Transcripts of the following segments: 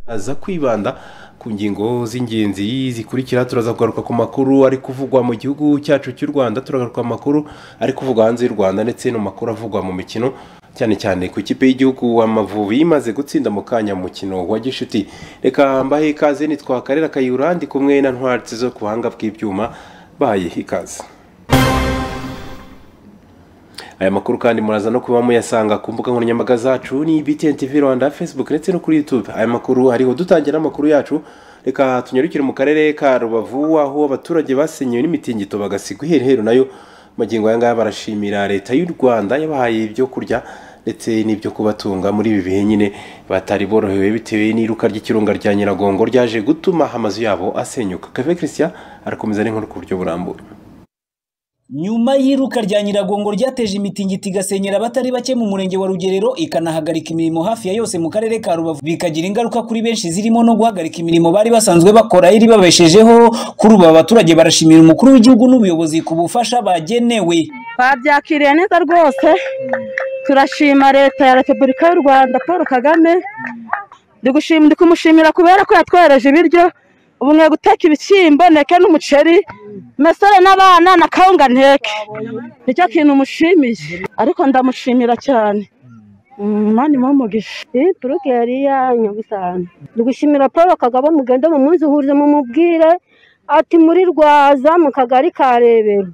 aza kwibanda ku ngingo z'ingenzi zikurikira turaza kugaruka ku makuru ari kuvugwa mu gihugu cyacu cy'u rwanda turagaruka ku makuru ari kuvugwa hanze y'u rwanda ndetse no makuru avugwa mu mikino cyane cyane ku ikipe y'igihugu amavubi imaze gutsinda mu kanya mu mukino wa gishuti reka mbahe ikaze nitwa karera kayura ndi kumwe na ntwari zo ku buhanga bw'ibyuma bahaye ikaze aya makuru kandi muraza no kuba muyasanga ku mbuga nkoranyambaga zacu ni btn tv rwanda facebook ndetse no kuri youtube aya makuru hariho dutangira amakuru yacu reka tunyarukire mu karere ka rubavu aho abaturage basenyewe n'imitingito bagasigwa ihereheru nayo magingo aya ngaya barashimira leta y'u rwanda yabahaye ibyo kurya ndetse n'ibyo kubatunga muri ibi bihe nyine batari borohewe bitewe n'iruka ry'ikirunga rya nyiragongo ryaje gutuma amazu yabo asenyuka kave christian arakomeza n'inkuru ku buryo burambuye nyuma y'iruka rya nyiragongo ryateje imitingito igasenyera abatari bake mu murenge wa rugerero ikanahagarika imirimo hafi ya yose mu karere ka rubavu bikagira ingaruka kuri benshi zirimo no guhagarika imirimo bari basanzwe bakora iri babeshejeho kuri ubu abaturage barashimira umukuru w'igihugu n'ubuyobozi ku bufasha bagenewe babyakiriye neza rwose turashima leta ya repubulika y'u rwanda paul kagame ndi kumushimira kubera ko yatwereje ibiryo ubu mwe guteka ibishyimbo ndeke n'umuceri mesore n'abana na kawunga nteke nicyo kintu umushimiye ariko ndamushimira cyane umwanya uba umugisha iyi turuke yari yanyagusanzwe ndi gushimira paul kagame mugende mu munsi uhurize mumubwire ati muri rwaza mu kagari ka rebero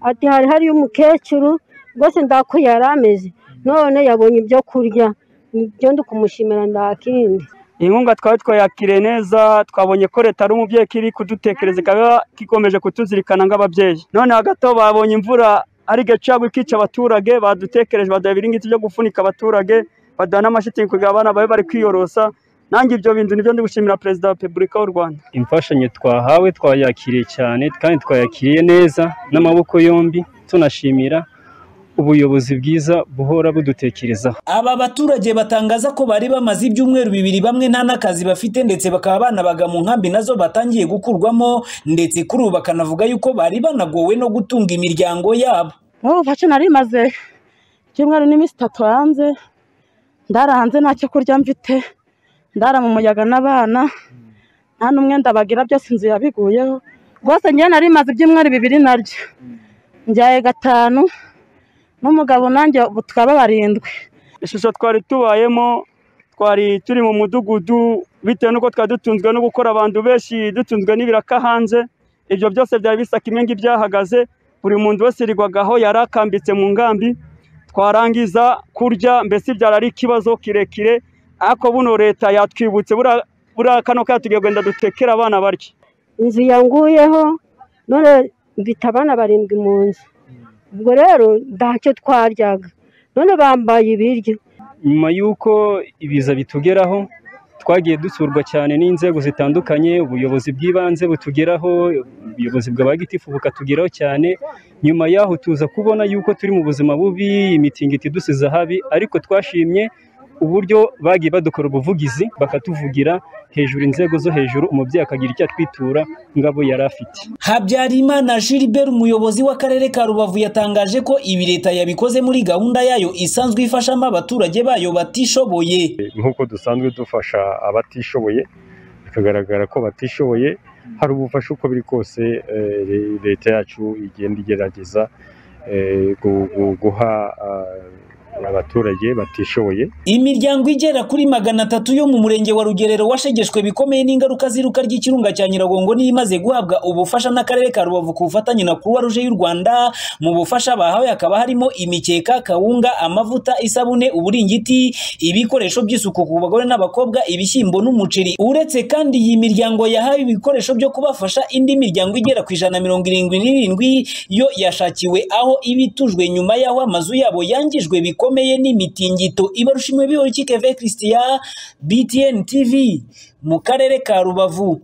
ati hari hariyo umukecuru rwose ndakuye yari ameze none yabonye ibyo kurya nibyo ndi kumushimira ndakindi inkunga twaba twayakiriye neza twabonye ko leta ari umubyeyi iri kudutekereza ikaba ikomeje kutuzirikana nk'ababyeyi noneho gato babonye imvura ari gacagwa ikica abaturage badutekereje baduha ibiringiti byo gufunika abaturage baduha n'amashitingi kugira abana babe bari kwiyorosa nange ibyo bintu nibyo gushimira perezida wa repubulika y'u rwanda imfashanyo twahawe twayakiriye cyane kandi twayakiriye neza n'amaboko yombi tunashimira ubuyobozi bwiza buhora budutekerezaho aba baturage batangaza ko bari bamaze ibyumweru bibiri bamwe nta n'akazi bafite ndetse bakaba banabaga mu nkambi nazo batangiye gukurwamo ndetse kuri ubu bakanavuga yuko bari banagowe no gutunga imiryango yabo ubu fashe nari maze icyumweru n'iminsi itatu hanze ndara hanze nta cyo kurya mfite ndara mu muyaga n'abana nta n'umwenda bagira byose inzu yabiguyeho rwose ngewe nari maze ibyumweru bibiri naryo njyaye gatanu n'umugabo nanjye tukaba barindwi ishusho twari tubayemo twari turi mu mudugudu bitewe n'uko twari dutunzwe no gukora abantu benshi dutunzwe n'ibiraka hanze ibyo byose byari bisa kimwe byahagaze buri muntu wese irigwagaho yari akambitse mu ngambi twarangiza kurya mbese byari ari ikibazo kirekire ariko buno leta yatwibutse buriya kano kanya tugiye kugenda dutekera abana barya inzu yanguyeho none mbita abana barindwi mu nzu ubwo rero ntacyo twaryaga none bambaye ibiryo nyuma y'uko ibiza bitugeraho twagiye dusurwa cyane n'inzego zitandukanye ubuyobozi bw'ibanze butugeraho ubuyobozi bwa gitifu bukatugeraho cyane nyuma y'aho tuza kubona y'uko turi mu buzima bubi imitingito idusize ahabi ariko twashimye uburyo bagiye badukora ubuvugizi bakatuvugira hejuru inzego zo hejuru umubyeyi akagira icyo atwitura ngabo yari afite habyarimana gilbert umuyobozi w'akarere ka rubavu yatangaje ko ibi leta yabikoze muri gahunda yayo isanzwe ifashamo abaturage bayo batishoboye nk'uko dusanzwe dufasha abatishoboye bikagaragara ko batishoboye hari ubufasha uko biri kose leta yacu igenda igerageza guha abaturage batishoboye imiryango igera kuri magana atatu yo mu murenge wa rugerero washegeshwe bikomeye n'ingaruka z'iruka ry'ikirunga cya nyiragongo niyo imaze guhabwa ubufasha n'akarere ka rubavu ku bufatanye na kuruwa ruje y'u rwanda mu bufasha bahawe hakaba harimo imikeka kawunga amavuta isabune uburingiti ibikoresho by'isuku ku bagore n'abakobwa ibishyimbo n'umuceri uretse kandi iyi miryango yahawe ibikoresho byo kubafasha indi miryango igera ku ijana mirongo irindwi n'irindwi yo yashakiwe aho ibitujwe nyuma y'aho amazu yabo yangijwe bikomeye bikomeye n'imitingito ibarushimwe bihoriki keve christian btn tv mu karere ka rubavu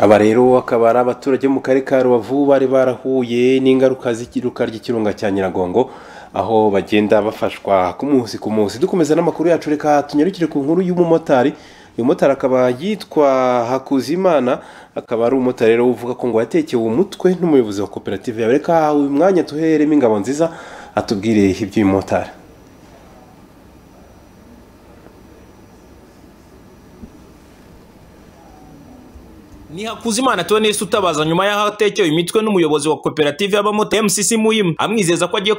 aba rero akaba ari abaturage mu karere ka rubavu bari barahuye n'ingaruka z'ikiruka ry'ikirunga cya nyiragongo aho bagenda bafashwa ku munsi ku munsi dukomeza n'amakuru yacu reka tunyarukire ku nkuru y'umumotari uyu mumotari akaba yitwa hakuzimana akaba ari umumotari rero uvuga ko ngo yatekewe umutwe n'umuyobozi wa koperative yawe reka uyu mwanya tuheremo ingabo nziza atubwire iby'uyu mumotari ni hakuzimana tonesi utabaza nyuma y'aho atekewe imitwe n'umuyobozi wa koperative y'abamotari mcc muyimu amwizeza ko agiye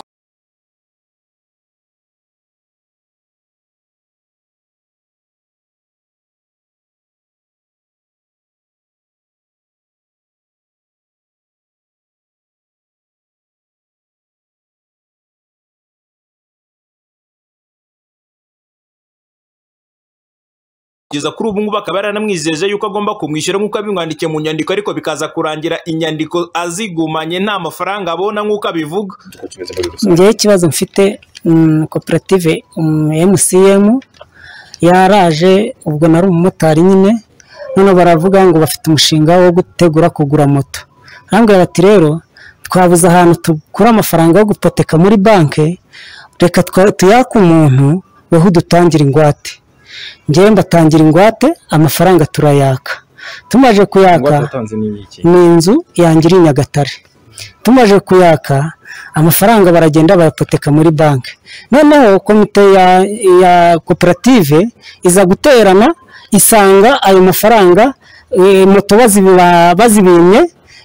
kugeza kuri ubu ngubu akaba yaranamwijeje yuko agomba kumwishyura nk'uko abimwandikiye mu nyandiko ariko bikaza kurangira inyandiko azigumanye nta mafaranga abona nk'uko abivuga njyewe ikibazo mfite mm, koperative mcm yaraje ubwo nari umumotari nyine noneho baravuga ngo bafite umushinga wo gutegura kugura moto arambwira bati rero twabuze ahantu tukura amafaranga yo gupoteka muri banki reka twa- tuyake umuntu weho udutangire ingwate njyewe mbatangira ingwate amafaranga turayaka tumaje kuyaka ni inzu yanjye iri i nyagatare tumaje kuyaka amafaranga baragenda bayapoteka muri banki noneho komite ya, ya koperative iza guterana isanga ayo mafaranga eh, moto bazibi- ba- bazibimye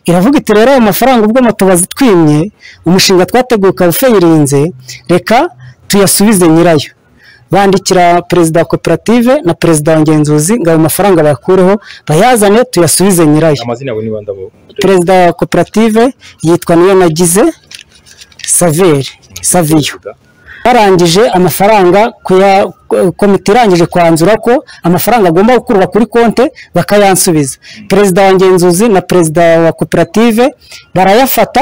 iravuga iti rero ayo mafaranga ubwo moto bazitwimye umushinga twateguye ukaba ufeyirinze reka tuyasubize nyirayo bandikira perezida wa koperative na perezida wa ngenzuzi ngo ayo mafaranga bayakureho bayazane tuyasubize nyirayo amazina yawe niba ndabo perezida wa koperative yitwa niyo nagize saveri saviyo barangije amafaranga kuya- komite irangije kwanzura ko amafaranga agomba gukurwa kuri konte bakayansubiza perezida wa ngenzuzi na perezida wa koperative barayafata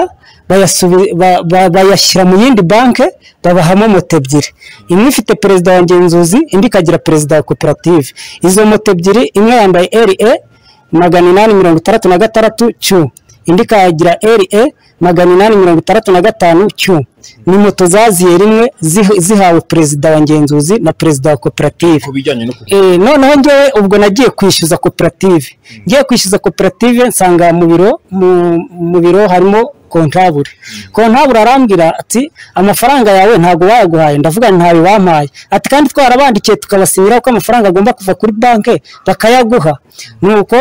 bayasubi- ba- ba- bayashyira mu yindi banki babahamo moto ebyiri imwe ifite perezida wa ngenzuzi indi ikagira perezida wa koperative izo moto ebyiri imwe yambaye re magana inani mirongo itandatu na gatandatu cyu indi ikagira re magana inani mirongo itandatu na gatanu cyu ni moto zaziye rimwe ziha- zihawe perezida wa ngenzuzi na perezida wa koperative bijyanye no Eh, noneho ngewe ubwo nagiye kwishyuza koperative ngiye kwishyuza koperative nsanga mu biro mu- mu biro harimo kontabure kontabure arambwira ati amafaranga yawe ntabwo wayaguhaye ndavuga nti ntayo wampaye ati kandi twarabandikiye tukabasinyira ko amafaranga agomba kuva kuri banki bakayaguha nuko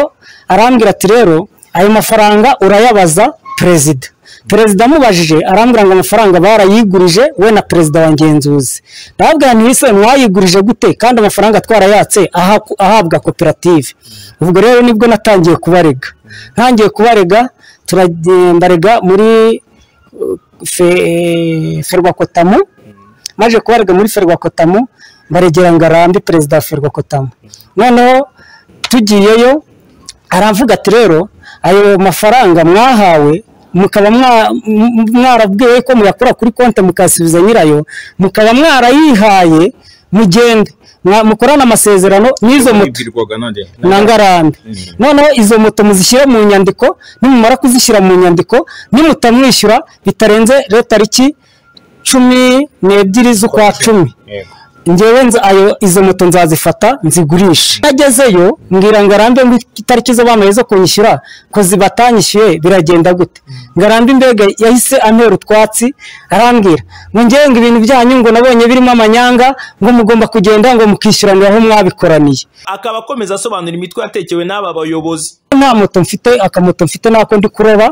arambwira ati rero ayo mafaranga urayabaza perezida perezida amubajije arambwira ngo amafaranga barayigurije we na perezida wa ngenzuzi ndababwira nti ese mwayigurije gute kandi amafaranga twarayatse aha- ahabwa koperative ubwo rero nibwo natangiye kubarega ntangiye kubarega turagembarega muri uh, fe- ferwakotamu maje kubarega muri ferwakotamu baregera ngo arambe perezida wa ferwakotamu noneho tugiyeyo aravuga ati rero ayo mafaranga mwahawe mukaba mwa- m- mwarabwiwe ko muyakura kuri konti mukasubiza nyirayo mukaba mwarayihaye mugende mwa- mukorane amasezerano n'izo moto na ngarambe noneho izo moto muzishyire mu nyandiko nimumara kuzishyira mu nyandiko nimutamwishyura bitarenze rero tariki cumi n'ebyiri z'ukwa cumi ngewe nza- ayo izo moto nzazifata nzigurishe nagezeyo mbwira ngo arambe ngo itariki zo bamaye zo kunyishyura ko zibatanyishyuye biragenda gute ngarambe imbega yahise antera utwatsi arambwira ngo ngewe ngo ibintu byanyu ngo nabonye birimo amanyanga ngo mugomba kugenda ngo mukishyuranira aho mwabikoraniye akaba akomeza asobanura imitwe yatekewe n'aba bayobozi nta moto mfite akamoto mfite nako ndi kuroba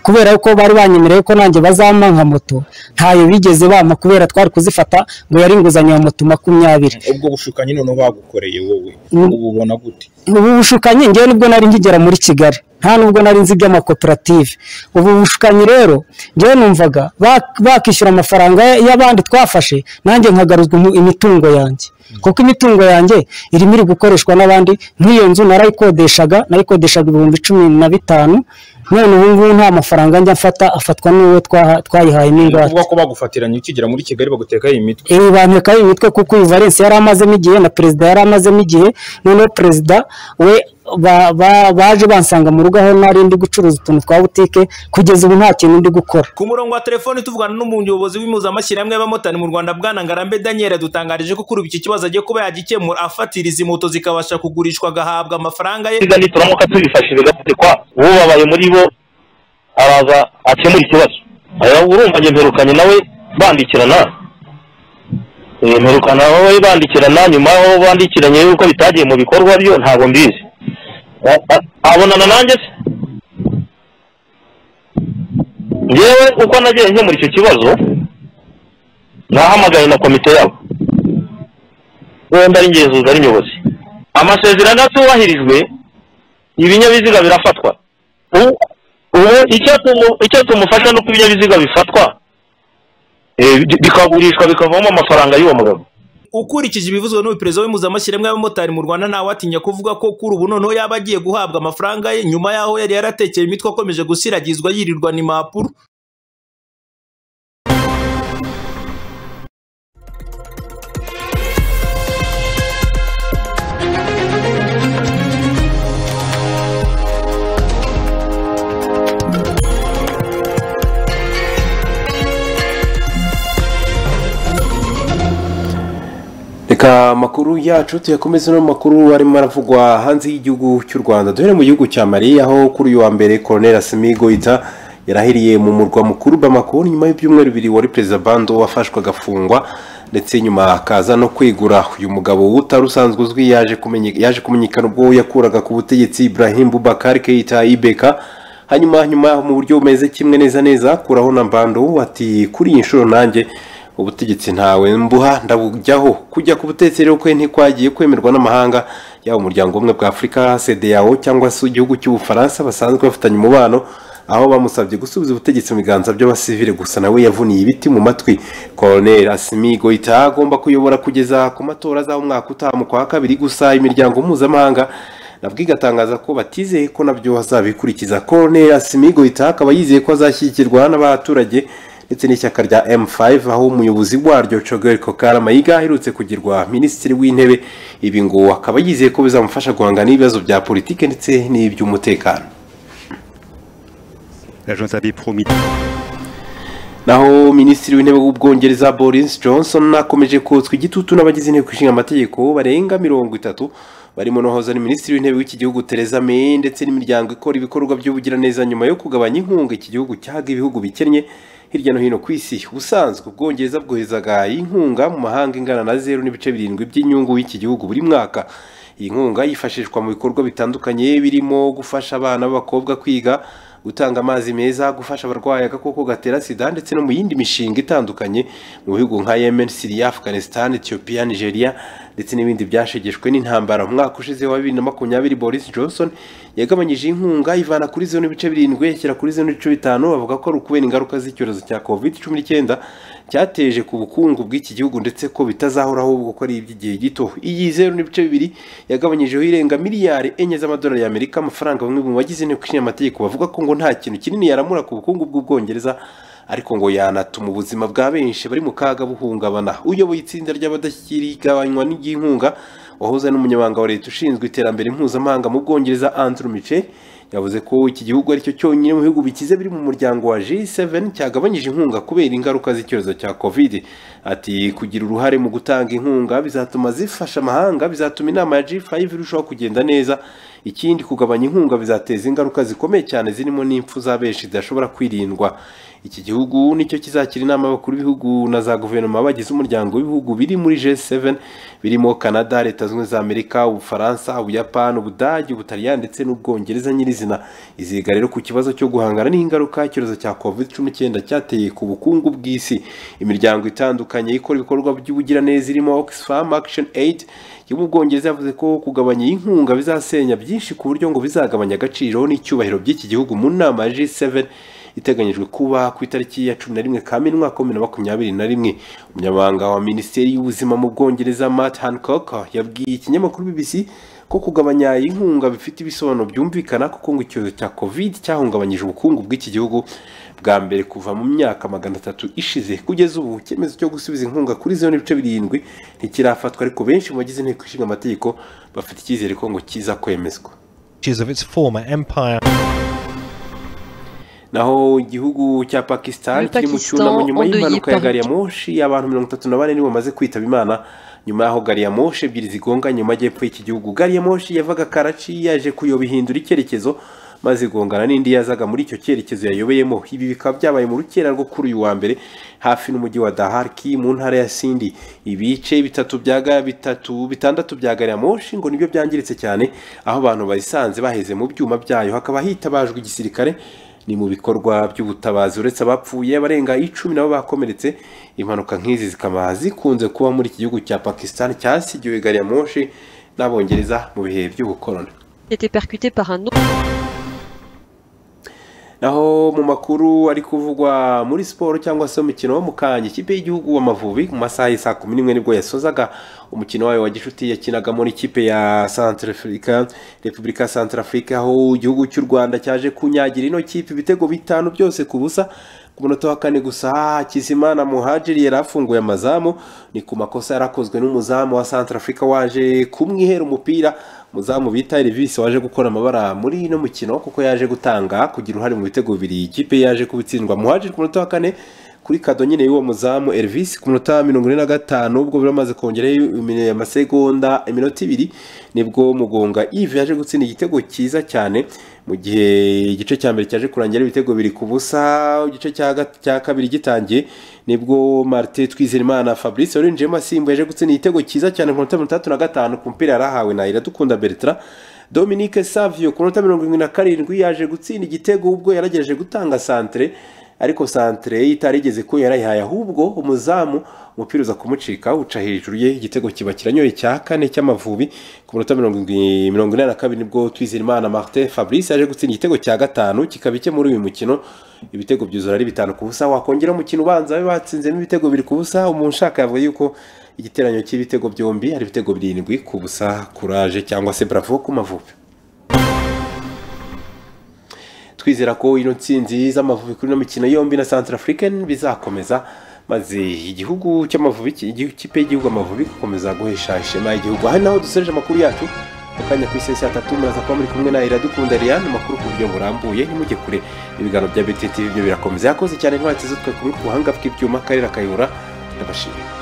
kubera ko bari banyemereye ko nanjye bazampa moto ntayo bigeze bampa kubera twari kuzifata ngo yari inguzanyo ya moto makumyabiri ubwo bushukanyi noneho bagukoreye wowe Mm. ububona gute ubu bushukanyi ngewe nibwo nari ngigera muri kigali nta nubwo nari nzi iby'amakoperative ubu bushukanyi rero ngewe numvaga bak- bakishyura amafaranga y'abandi twafashe nanjye nkagaruzwa imu- imitungo yanjye kuko imitungo yanjye irimo iri gukoreshwa n'abandi nk'iyo nzu narayikodeshaga nayikodeshaga ibihumbi cumi na bitanu none ubu ngubu nta mafaranga njya mfata afatwa n'uwo twaha- twayihayemo ingwate uvuga ko bagufatiranye ukigera muri kigali bagutekaho imitwe ibi bantu bikaba imitwe kuko uyu valensi yari amazemo igihe na perezida yari amazemo igihe noneho perezida we ba- ba- baje bansanga mu rugo aho nari ndi gucuruza utuntu twa butike kugeza ubu nta kintu ndi gukora ku murongo wa telefoni tuvugana n'umuyobozi w'impuzamashyirahamwe y'abamotari mu rwanda bwana ngarambe daniel yadutangarije ko kuri ubu iki kibazo agiye kuba yagikemura afatira izi moto zikabasha kugurishwa agahabwa amafaranga ye kigali turamuka tubifashije gafatikwa ubabaye muri bo araza akemura ikibazo aya urumva njye mperukanye nawe bandikirana Eh, mperukana wowe bandikirana nyuma aho bandikiranye yuko bitagiye mu bikorwa byo ntabwo mbizi abonana nanjye se ngewe uko nagiye nkemura icyo kibazo nahamagaye na komite yabo wenda ari ngenzuzi ari nyobozi amasezerano atubahirijwe ibinyabiziga birafatwa U- ubu icyo tumu- icyo tumufasha ni uko ibinyabiziga bifatwa eh, bi- bikagurishwa bikavamo amafaranga y'uwo mugabo ukurikije ibivuzwe n'uyu perezida w'impuzamashyirahamwe y'abamotari mu rwanda ntawatinya kuvuga ko kuri ubu noneho yaba agiye guhabwa amafaranga ye nyuma y'aho yari yaratekeye imitwe akomeje gusiragizwa yirirwa impapuro reka amakuru yacu tuyakomeze no mu makuru arimo aravugwa hanze y'igihugu cy'u rwanda duhere mu gihugu cya mali aho kuri uyu wa mbere koroneri asimi goyita yarahiriye mu murwa mukuru bamako nyuma y'ibyumweru bibiri wari perezida bando wafashwe agafungwa ndetse nyuma akaza no kwegura uyu mugabo utari usanzwe uzwi yaje kumenye- yaje kumenyekana ubwo yakuraga ku butegetsi ibrahim bubakari keita ibeka hanyuma nyuma yaho mu buryo bumeze kimwe neza neza kuraho na mbando ati kuri iyi nshuro nanjye ubutegetsi ntawe mbuha ndabujyaho kujya ku butegetsi rero kwe ntikwagiye kwemerwa n'amahanga yaba umuryango w'ubumwe bwa afurika cdao cyangwa se igihugu cy'ubufaransa basanzwe bafitanye umubano aho bamusabye gusubiza ubutegetsi mu biganza by'abasivile gusa nawe yavuniye ibiti mu matwi colonel asimi goita agomba kuyobora kugeza ku matora az'umwaka utaha mu kwa kabiri gusa imiryango mpuzamahanga nabwo igatangaza ko batizeye ko nabyo hazabikurikiza colonel asimigo akaba yizeye ko azashyigikirwa n'abaturage ndetse n'ishyaka rya m5 aho umuyobozi waryo cogel kokara mayiga aherutse kugirwa minisitiri w'intebe ibi ngo akaba yizeye ko bizamufasha guhangana n'ibibazo bya politike ndetse n'iby'umutekano L'agence avait promis. naho minisitiri w'intebe w'ubwongereza boris johnson akomeje kotswa igitutu n'abagize inteko ishinga amategeko barenga mirongo itatu barimo n'uwahoze ari minisitiri w'intebe w'iki gihugu theresa may ndetse n'imiryango ikora ibikorwa by'ubugiraneza nyuma yo kugabanya inkunga iki gihugu cyahaga ibihugu bikennye hirya no hino ku isi ubusanzwe ubwongereza bwohezaga inkunga mu mahanga ingana na zeru n'ibice birindwi by'inyungu y'iki gihugu buri mwaka iyi nkunga yifashishwa mu bikorwa bitandukanye birimo gufasha abana b'abakobwa kwiga gutanga amazi meza gufasha abarwayi agakoko gatera sida ndetse no mu yindi mishinga itandukanye mu bihugu nka yemen siriya afghanistan ethiopia nigeria ndetse n'ibindi byashegeshwe n'intambara mu mwaka ushize wa bibiri na makumyabiri boris johnson yagabanyije inkunga ivana kuri zero n'ibice birindwi yashyira kuri zero n'ibice bitanu avuga ko ari ukubera ingaruka z'icyorezo cya covid cumi n'icyenda cyateje ku bukungu bw'iki gihugu ndetse ko bitazahoraho ahubwo ko ari iby'igihe gito iyi zeru n'ibice bibiri yagabanyijeho irenga miliyari enye z'amadolari y'amerika amafaranga bamwe mu bagize inteko ishinga amategeko bavuga ko ngo nta kintu kinini yaramura ku bukungu bw'ubwongereza ariko ngo yanatuma ubuzima bwa benshi bari mu kaga buhungabana uyoboye itsinda ry'abadashyikira igabanywa ry'inkunga wahoze n'umunyamabanga wa leta ushinzwe iterambere mpuzamahanga mu bwongereza andrew michel yavuze ko iki gihugu aricyo cyonyine mu bihugu bikize biri mu muryango wa G7 cyagabanyije inkunga kubera ingaruka z'icyorezo cya covid ati kugira uruhare mu gutanga inkunga bizatuma zifasha amahanga bizatuma inama ya G5 irushaho kugenda neza ikindi kugabanya inkunga bizateza ingaruka zikomeye cyane zirimo n'impfu za benshi zidashobora kwirindwa iki gihugu nicyo kizakira inama y'abakuru b'ibihugu na za guverinoma bagize umuryango w'ibihugu biri muri G7 birimo Canada leta zunze ubumwe za Amerika Ubufaransa Ubuyapani Ubudage Ubutaliyani ndetse n'Ubwongereza nyirizina iziga rero ku kibazo cyo guhangana n'ingaruka icyorezo cya covid cumi n'icyenda cyateye ku bukungu bw'isi imiryango itandukanye ikora ibikorwa by'ubugiraneza irimo Oxfam Action Aid yo mu Bwongereza yavuze ko kugabanya iyi nkunga bizasenya byinshi ku buryo ngo bizagabanya agaciro n'icyubahiro by'iki gihugu mu nama ya G7 iteganyijwe kuba ku itariki ya cumi na rimwe kamena umwaka bibiri na makumyabiri na rimwe umunyamabanga wa minisiteri y'ubuzima mu bwongereza matt hancock yabwiye ikinyamakuru bbc ko kugabanya inkunga bifite ibisobanuro byumvikana kuko ngo icyorezo cya covid cyahungabanyije ubukungu bw'iki gihugu bwa mbere kuva mu myaka magana atatu ishize kugeza ubu icyemezo cyo gusubiza inkunga kuri zeru n'ibice birindwi ntikirafatwa ariko benshi mu bagize inteko ishinga amategeko bafite icyizere ko ngo kiza kwemezwa Of its former empire. naho igihugu cya pakistan Le kiri mu Pakistan cyunamo nyuma endeuillé y'impanuka ya par gari ya moshi abantu mirongo itatu na bane nibo bamaze kwitaba imana nyuma y'aho gari ya moshi ebyiri zigonganye mu majyepfo y'iki gihugu gari ya moshi yavaga karaci yaje kuyoba ihindura icyerekezo maze igongana n'indi yazaga muri icyo cyerekezo yayoboyemo ibi bikaba byabaye mu rukera rwo kuri uyu wa mbere hafi n'umujyi wa daharki mu ntara ya sindi ibice bitatu bya ga- bitatu bitandatu bya gari ya moshi ngo nibyo byangiritse cyane aho abantu bayisanze baheze mu byuma byayo hakaba hitabajwe igisirikare ni mu bikorwa by'ubutabazi uretse abapfuye abarenga icumi nabo bakomeretse impanuka nk'izi zikaba zikunze kuba muri iki gihugu cya pakistan cyasigiwe gari ya moshi n'abongereza mu bihe by'ubukoroni été percuté par un autre. naho mu makuru ari kuvugwa muri siporo cyangwa se umukino wo mu kanya ikipe y'igihugu w'amavubi mu masaha y'i saa kumi n'imwe nibwo yasozaga umukino wayo wa gicuti yakinagamo n'ikipe ya santarafurika repubulika ya santarafurika aho igihugu cy'u rwanda cyaje kunyagira ino kipe ibitego bitanu byose ku busa ku munota wa kane gusa hakizimana muhajiri yari afunguye amazamu ni ku makosa yari akozwe n'umuzamu wa santarafurika waje kumwihera umupira umuzamu bita Elvis waje gukora amabara muri ino mukino kuko yaje gutanga kugira uruhare mu bitego bibiri ikipe yaje kubitsindwa muhajiri ku munota wa kane kuri kado nyine y'uwo muzamu Elvis ku munota wa mirongo ine na gatanu ubwo bari bamaze kongerayo imi- amasegonda iminota ibiri nibwo mugonga Yves yaje gutsinda igitego cyiza cyane mu gihe igice cya mbere cyaje kurangira ibitego biri ku busa igice cya gat- cya kabiri gitangiye nibwo Martin Twizerimana Fabrice warinjiyemo asimbuye yaje gutsinda igitego cyiza cyane ku munota mirongo itandatu na gatanu ku mupira yari ahawe na Iradukunda Bertrand Dominique Savio ku minota mirongo irindwi na karindwi yaje gutsinda igitego ubwo yaragerageje gutanga santere ariko santere ye itari igeze ko yarayihaye ahubwo umuzamu umupira uza kumucika uca hejuru ye igitego kiba kiranyoye cya kane cy'amavubi ku minota mirongo irindwi- mirongo ine na kabiri nibwo Twizerimana Martin Fabrice yaje gutsinda igitego cya gatanu kikaba icye muri uyu mukino ibitego byuzura ari bitanu ku busa wakongera umukino ubanza babe batsinzemo ibitego biri ku busa umuntu ushaka yavuga yuko igiteranyo cy'ibitego byombi ari ibitego birindwi ku busa kuraje cyangwa se bravo ku mavubi twizera ko ino nsinzi z'amavubi kuri ino mikino yombi na Central African bizakomeza maze igihugu cy'amavubi ki- igihu- ikipe y'igihugu amavubi gukomeza guhesha ishema igihugu aha ni naho dusoreje amakuru yacu mu kanya ku isesi atatu muraza kuba muri kumwe na iradukunda Ariane amakuru ku buryo burambuye ntimujye kure ibiganiro bya BTT byo birakomeza yakoze cyane ntwatse zitwe ku buhanga bw'ibyuma akarere akayobora ndabashimiye